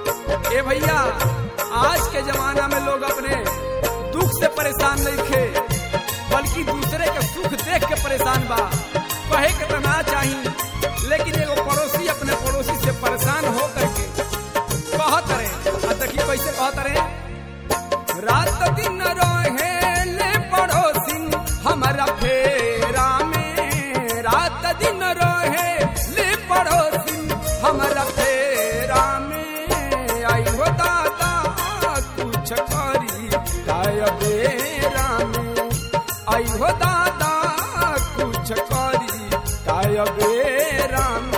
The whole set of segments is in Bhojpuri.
ए भैया आज के जमाना में लोग अपने दुख से परेशान नहीं थे बल्कि दूसरे के सुख देख के परेशान बा कहे के तो ना चाही लेकिन एगो पड़ोसी अपने पड़ोसी से परेशान हो करके कहत रहे आ देखी कैसे कहत रहे रात दिन रहे ले पड़ोसी हमारा फेरा में रात दिन रहे ले पड़ोसी हमारा फेरा में आई हो दादा कुछ करी काय बेरा में आई हो दादा कुछ करी काय बेरा में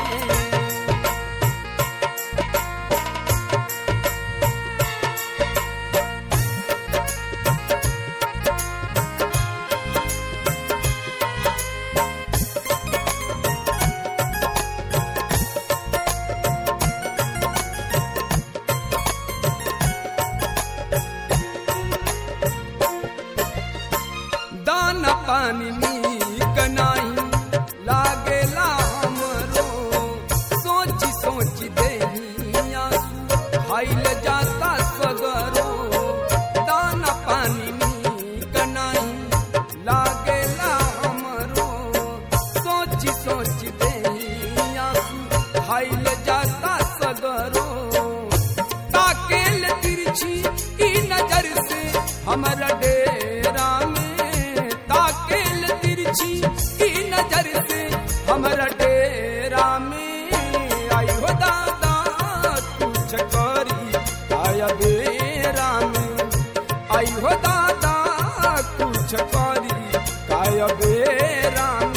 दाना पानी नीक नाही लागेला हमरो सोची सोची देहिया खाइल जाता सगरो दाना पानी नीक नाही लागेला हमरो सोची सोची देहिया खाइल जाता सगरो ताकेल तिरछी ई नजर से हमारा डेरा में ताकेल तिरछी ई नजर से हमारा डेरा में आई हो दादा कुछ करी आया बेरा में आई हो दादा कुछ करी काय बेरा में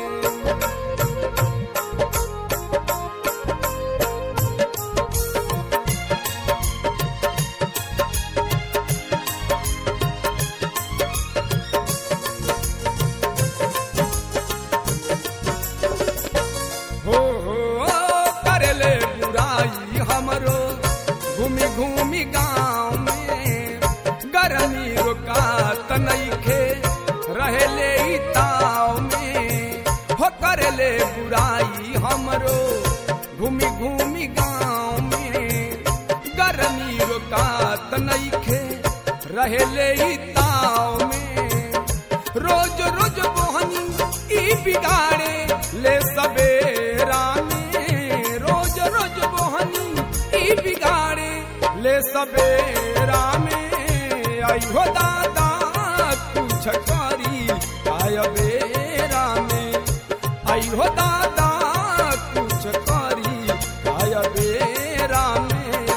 हो हो करले बुराई हमरो घूमी घूमी गाँव में गरमी रुकात नईखे रहले ई ताव में हो करले बुराई हमरो घूमी घूमी गाँव में गरमी रुकात नईखे रहले ई ताव में रोज रोज मोहनी ई बिगाड़े ले सबेरा में रोज रोज मोहनी ई बिगाड़े ले सबेरा में आई हो दादा कुछ करी काय बेरा में आई हो दादा कुछ करी काय बेरा में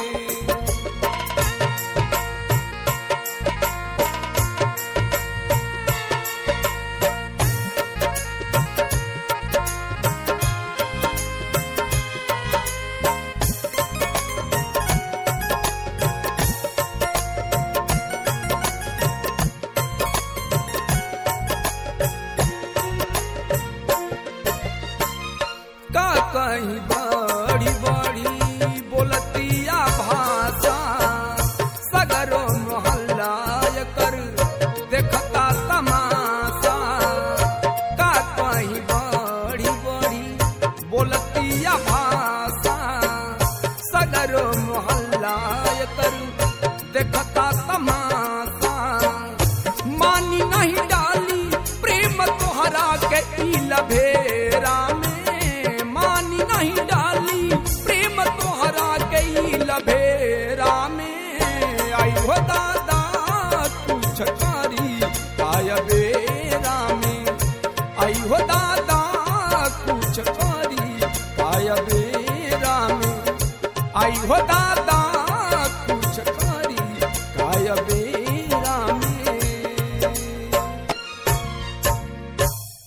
का कहीं बड़ी बड़ी बोलतिया भाषा सगरो मोहल्ला कर देखता तमाशा का कहीं बड़ी बड़ी बोलतिया भाषा सगरो मोहल्ला कर देखता तमाशा मानी नहीं डाली प्रेम तोहरा के ई लभेरा में मानी नहीं डाली प्रेम तोहरा के ई लभेरा में आई हो दादा कुछ करी काय बेरा में आई हो दादा कुछ करी काय बेरा में आई हो दादा